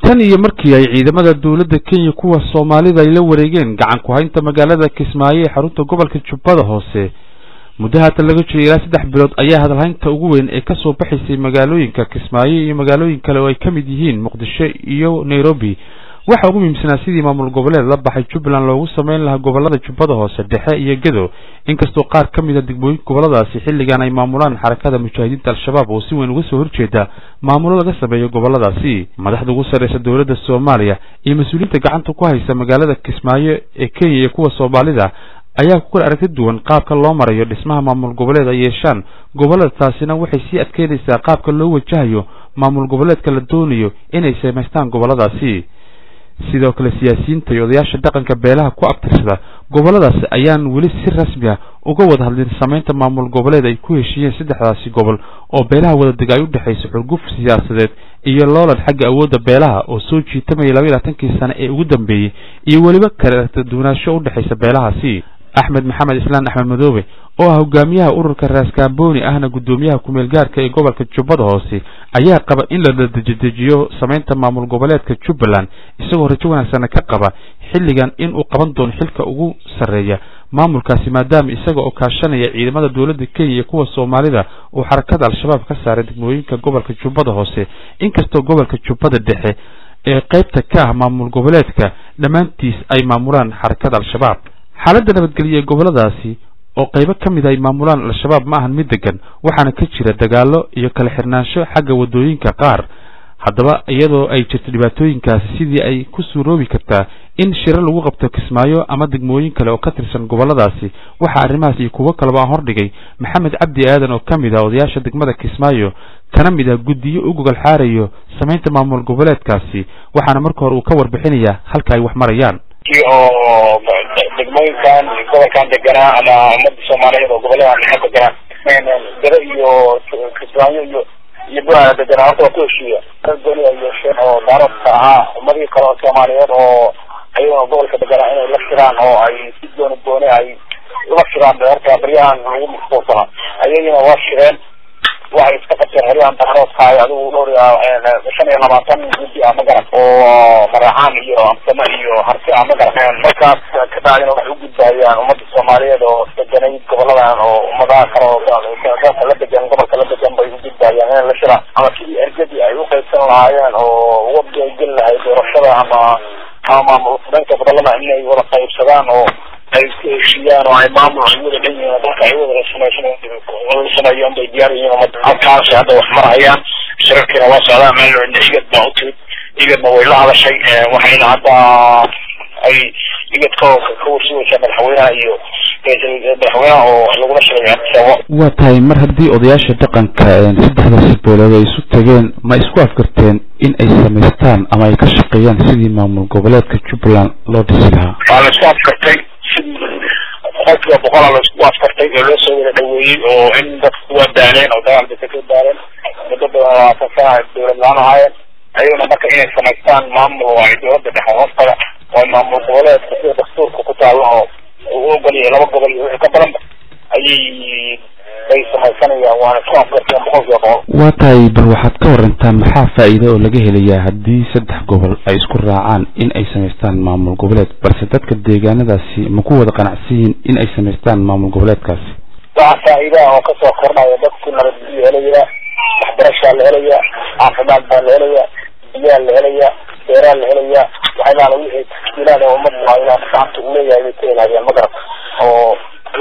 tan iyo markii ay ciidamada dowladda kenya kuwa soomaalida ay la wareegeen gacan ku haynta magaalada kismaayo ee xarunta gobolka jubbada hoose muddo haatan laga jiray ilaa saddex bilood ayaa hadalhaynta ugu weyn ee kasoo baxaysay magaalooyinka kismaayo iyo magaalooyin kale oo ay ka mid yihiin muqdisho iyo nairobi waxaa ugu muhiimsanaa sidii maamul goboleed la baxay jubbaland loogu sameyn lahaa gobolada jubbada hoose dhexe iyo gedo inkastoo qaar ka mid a degmooyin goboladaasi xilligan ay maamulaan xarakada mujaahidiinta al-shabaab oo si weyn uga soo horjeeda maamulo laga sameeyo goboladaasi madaxda ugu sarreysa dowladda soomaaliya iyo mas-uuliyiinta gacanta ku haysa magaalada kismaayo ee kenya iyo kuwa soomaalida ayaa ku kala aragti duwan qaabka loo marayo dhismaha maamul goboleed ay yeeshaan gobolada taasina waxay sii adkeynaysaa qaabka loo wajahayo maamul goboleedka la doonayo inay samaystaan goboladaasi sidoo kale siyaasiyiinta iyo odayaasha dhaqanka beelaha ku abtirsada goboladaasi ayaan weli si rasmi ah uga wada hadlin samaynta maamul goboleed ay ku heshiiyeen saddexdaasi gobol oo beelaha wadadega ay u dhexayso xurguf siyaasadeed iyo loolan xagga awoodda beelaha oo soo jiitamaya laba iyo labaatankii sane ee ugu dambeeyey iyo weliba kala duwanaansho u dhexaysa beelahaasi axmed maxamed islaan axmed madoobe oo ah hogaamiyaha ururka raaskaamboni ahna guddoomiyaha kumeel gaarka ee gobolka jubbada hoose ayaa qaba in la dejidejiyo samaynta maamul goboleedka jubbaland isagoo rajo wanaagsana ka qaba xilligan in uu qaban doono xilka ugu sarreeya maamulkaasi maadaama isaga oo kaashanaya ciidamada dowladda kenya iyo kuwa soomaalida uu xarakada al-shabaab ka saaray degmooyinka gobolka jubbada hoose inkastoo gobolka jubbada dhexe ee qaybta ka ah maamul goboleedka dhammaantiis ay maamulaan xarakada al-shabaab xaaladda nabadgelya ee goboladaasi oo qaybo ka mid ay maamulaan al-shabaab ma ahan mid degan waxaana ka jira dagaallo iyo kala xirnaansho xagga waddooyinka qaar haddaba iyadoo ay jirto dhibaatooyinkaasi sidii ay ku suuroobi kartaa in shiro lagu qabto kismaayo ama degmooyin kale oo ka tirsan goboladaasi waxaa arrimahaas iyo kuwo kaleba aan hordhigay maxamed cabdi aadan oo ka mid ah odayaasha degmada kismaayo kana mid ah guddiyo u gogol xaarayo samaynta maamul goboleedkaasi waxaana marka hore uu ka warbixinayaa halka ay wax marayaan oo degmooyinkan gobolkan deganaa ama umada soomaaliyeed oo gobolladan dhexe deganaa gado iyo kismaayo iyo iyo buraa deganaa horta waa ku heshiiya gooni ay yeesheen oo daaradka ahaa ummadii kale oo soomaaliyeed oo ayagoo gobolka deganaa inay la shiraan oo ay si gooni gooni ay ula shiraan horta baryahan lagu mashquulsanaa ayagina waa shireen waxay iska qabteen xeryahan daaroodkaay adigu dhowr shan iyo labaatan guddi ah magaran oo maraxaan iyo amsamo iyo harti ah magaran markaas kabacdina waxay ugudbaayaan ummadda soomaaliyeed oo deganayd goboladan oo ummadaha kale oo dalka la degan gobolka la degan bay ugudbaayaan inay la shiraan ama sidii ergadii ay uqaybsan lahaayeen oo wadi ay geli lahayd doorashada ama ama dhanka gobolada inay wada qaybsadaan oo ay ku heshiiyaan oo ay maamul ay wada dhan yihiin dalka ay wada sameyswada sameeyaan bay diyaar yihiin umada halkaasi hadda wax marayaan shirarkiina waa socdaan meel igad baa u timid igadna way la hadashay waxayna hadda ay igad ka ka warsuugaysaa madaxweynaha iyo madaxweynaha oo lagula shiraya waa tahay mar haddii odayaasha dhaqanka saddexdaasi beelood ay isu tageen ma isku afgarteen in ay samaystaan ama ay ka shaqeeyaan sidii maamul goboleedka jubbaland loo dhisi lahaa waa la isku afgartay boqolkiiba boqolaa la isku afkartay oo loo soo wada dhaweeyey oo in dadku waa daaleen oo dagaal bay kasoo daaleen muddo badan labaatan sana ay dowlad la-aan ahaayeen ayaguna marka inay samaystaan maamul oo ay dowladda dhexe hoostaga oo maamul goboleedka sida dastuurka ku taalo oo uu ogol yahay laba gobol iyo wixii ka badanba ayay bay samaysanayaan waana isku afgarteen boqolkiiba boqol waa tahay bal waxaad ka warantaa maxaa faa'iida oo laga helayaa haddii saddex gobol ay isku raacaan in ay samaystaan maamul goboleed balse dadka deegaanadaasi ma ku wada qanacsan yihiin in ay samaystaan maamul goboleedkaasi waxaa faa'iida oo kasoo kordhaya dadku nabadgelyo helaya waxbarashaa la helaya caafimaad baa la helaya biyaa la helaya beeraa la helaya waxyaalaha wixii tashkiilaad oo ummaddu ay gacanta u leeyahay bay ka helayaan magarab oo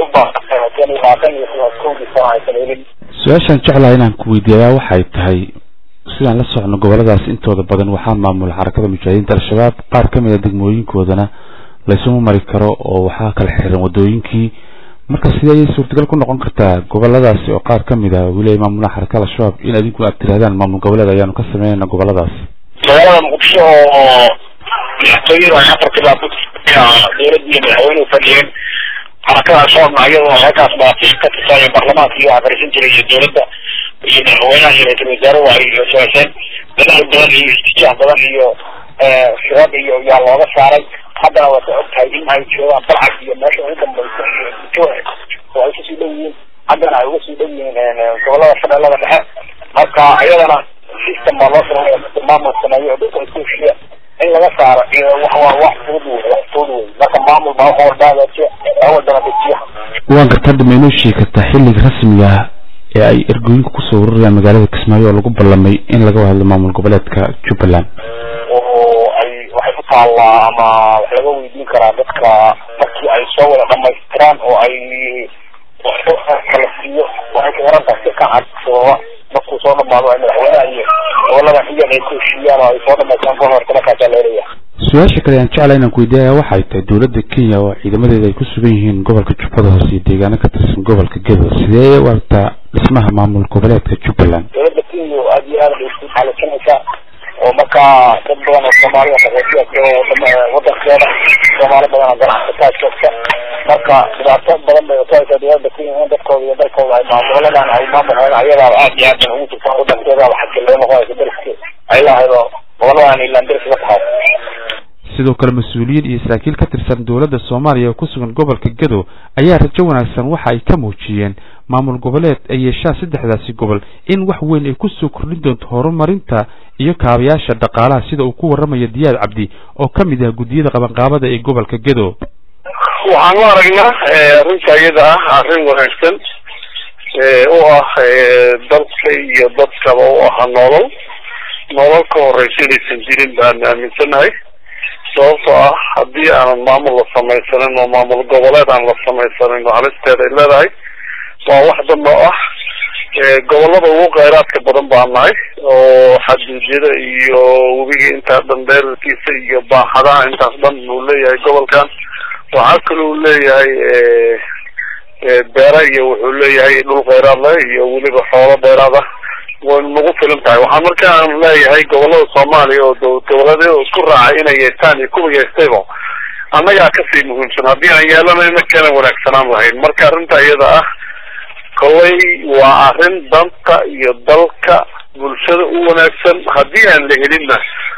su-aashaan jeclaha inaan ku weydiiyaa waxay tahay sidaan la socno goboladaas intooda badan waxaa maamula xarakada mujaahidiinta al-shabaab qaar ka mid a degmooyinkooda laysuma mari karo oo waxaa kala xiran wadooyinkii marka sidee ayay suurtagal ku noqon kartaa goboladaasi oo qaar kamid ah weli ay maamulaha xarakada al-shabaab in adinku aad tirahdaan maamul goboleed ayaanu ka sameynayna goboladaas magaalada muqdisho oo madaxtooyadu ay afartii baa dowladda iyo madaxweynuhu fadhiyeen xarakada al-shabaabna iyadoo halkaas baatish ka tirsaayeen baarlamaanka iyo waxaa fariisan jiray iyo dowladda iyo madaxweynaha iyo ra-iisul wasaaruhu ay samayseen dadaal badan iyo istijaah badan iyo shirad iyo yaa looga saaray haddana waa ka og tahay in ay joogaan balcad iyo meesha ugu dambaysa iyo jooce oo ay kasii dhow yihiin haddana ay uga sii dhow yihiin gobolada shabeellada dhexe marka iyadana system baa loo sameeya maamul sameeyo oo dadka isku heshiiya wax waa wax fudud wey wax fudud wey marka maamul baa wax walba hagaajiya wax walbana dejiya waan garta hadda ma inoo sheegi kartaa xilliga rasmiga ah ee ay ergooyinka kusoo ururayaan magaalada kismaayo oo lagu ballamay in laga hadlo maamul goboleedka jubbaland oo ay waxay ku taallaa ama wax laga weydiin karaa dadka markii ay soo wada dhamaystiraan oo ay kala siiyo waxay ku xiran tahay si ka cad sababa markuu soo dhamaado ay madaxweynaha iyo goboladan iyaga ay ku heshiiyaan oo ay soo dhamaystaan ka horta markaasaa leelaya su-aasha kale aan jeclaa inaan ku weydiiyaya waxay tahay dowladda kenya oo ciidamadeeda ay ku sugan yihiin gobolka jubbada hoose iyo deegaano ka tirsan gobolka gedo sidee u aragtaa dhismaha maamul goboleedka jubbaland dowladda kenya aad iyo aad bay isku xaalisanaysaa oo markaa dad badan oo soomaalida qaxootiya jooga wadankeeda soomaali badan oo ganacsataa joogta marka dhibaato badan bay utahaysaa dowladda kenya in dadkooda iyo dalkooda ay maamuladan ay maamulheen ayadaa aad iyo aad bay ugu jirtaa wadankeeda xagga loo noqonaysa dariski ay lahaydo goboladan ilaan daris la tahay sidoo kale mas-uuliyiin iyo saraakiil ka tirsan dowladda soomaaliya oo ku sugan gobolka gedo ayaa rajo wanaagsan waxa ay ka muujiyeen maamul goboleed ay yeeshaan saddexdaasi gobol in wax weyn ay kusoo kordhin doonto horumarinta iyo kaabayaasha dhaqaalaha sida uu ku warramayo diyaad cabdi oo ka mid ah guddiyada qabanqaabada ee gobolka gedo waxaan u aragnaa arrinta iyada ah arrin wanaagsan u ah dalka iyo dadkaba u aha nolol nolol ka horeysa inaysan jirin baan aaminsanahay sababtoo ah haddii aanan maamul la samaysanin oo maamul goboleed aan la samaysanin oo halisteeda ay leedahay waa wax damba ah gobolada ugu kheyraadka badan baan nahay oo xaduudyada iyo webiga intaa dhan dheerarkiisa iyo baaxadaha intaas dhan uu leeyahay gobolkan waxaa kale uu leeyahay beera iyo wuxuu leeyahay dhul kheyraad leh iyo weliba xoolo dheeraad ah way nagu filan tahay waxaan markaan leeyahay gobolada soomaaliya oo goboleedyada isku raacay inay yeestaan iyo kuwa yeestayba annagaa kasii muhiimsan haddii aan yeelanayna kana wanaagsanaan lahayn marka arrinta iyada ah kollay waa arrin danta iyo dalka bulshada u wanaagsan haddii aan la helinna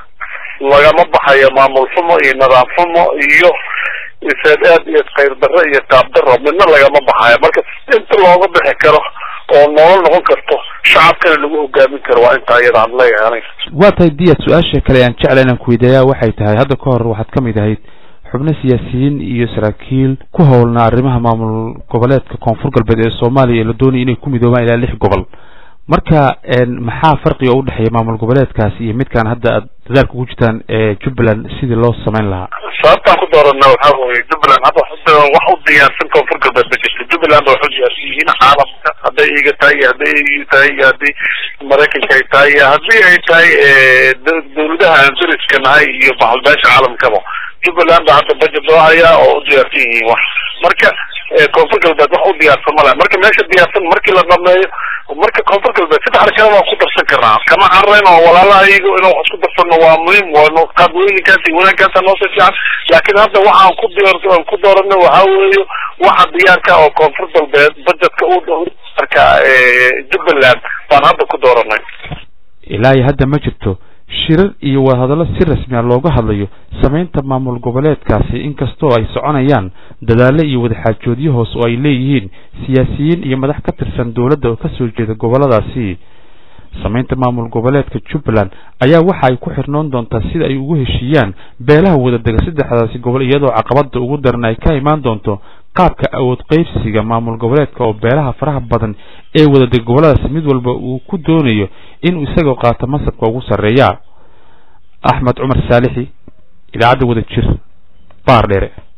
lagama baxayo maamul xumo iyo nidaam xumo iyo isaad aad iyo khayr darro iyo qaab darro midna lagama baxayo marka inta looga bixi karo oo nolol noqon karto shacabkana lagu hogaamin karo waa intaa iyada aan leeyahay aniga waa tahay diyaad su-aasha kale aan jecla inaan ku weydiiyaa waxay tahay hadda ka hor waxaad ka mid ahayd xubno siyaasiyiin iyo saraakiil ku howlnaa arrimaha maamul goboleedka koonfur galbeed ee soomaaliya la doonaya inay ku midoobaan ilaa lix gobol marka maxaa farqiga u dhexeeya maamul goboleedkaasi iyo midkaan hadda aad dadaalka ugu jirtaan ee jubbaland sidii loo samayn lahaa sababtaan ku doorana waxaa weye jubbaland hadda wax u diyaarsan koonfur galbeed ma jirto jubbaland waxu diyaarsan yihiin caalamka hadday iga tahay iyo hadday eu tahay iyo haddii maraykanka ay tahay iyo haddii ay tahay dawladaha aan dariska nahay iyo baxalbeesha caalamkaba jubbaland ba hadda budget loo hayaa oo u diyaarsan yihiin wax marka koonfur galbeed wax u diyaarsan male marka meesha diyaarsan markii la dhameeyo marka koonfur galbeed saddexda kale waan ku darsan karnaa kama carreyn oo walaalaha iyago inaan wax isku darsano waa muhiim waa qaadwooyinkaas iyo wanaagkaasa noosoo fiican laakiin hadda waxaan ku diyaar aan ku dooranay waxaa weeye waxa diyaarka oo koonfur galbeed budgetka u diyaarka jubbaland baan hadda ku dooranay ilaa iyo hadda ma jirto shirar iyo wadahadallo si rasmi a looga hadlayo samaynta maamul goboleedkaasi inkastoo ay soconayaan dadaallo iyo wadaxaajoodyo hoos oo ay leeyihiin siyaasiyiin iyo madax ka tirsan dowladda oo kasoo jeeda gobolladaasi samaynta maamul goboleedka jubbaland ayaa waxa ay ku xirnoon doontaa sida ay ugu heshiiyaan beelaha wadadega saddexdaasi gobol iyadoo caqabada ugu daran ay ka imaan doonto qaabka awood qeybsiga maamul goboleedka oo beelaha faraha badan ee wadadega gobolladaasi mid walba uu ku doonayo inuu isagoo qaato masabka ugu sarreeya axmed cumar saalixi idaacadda wada jir baar dheere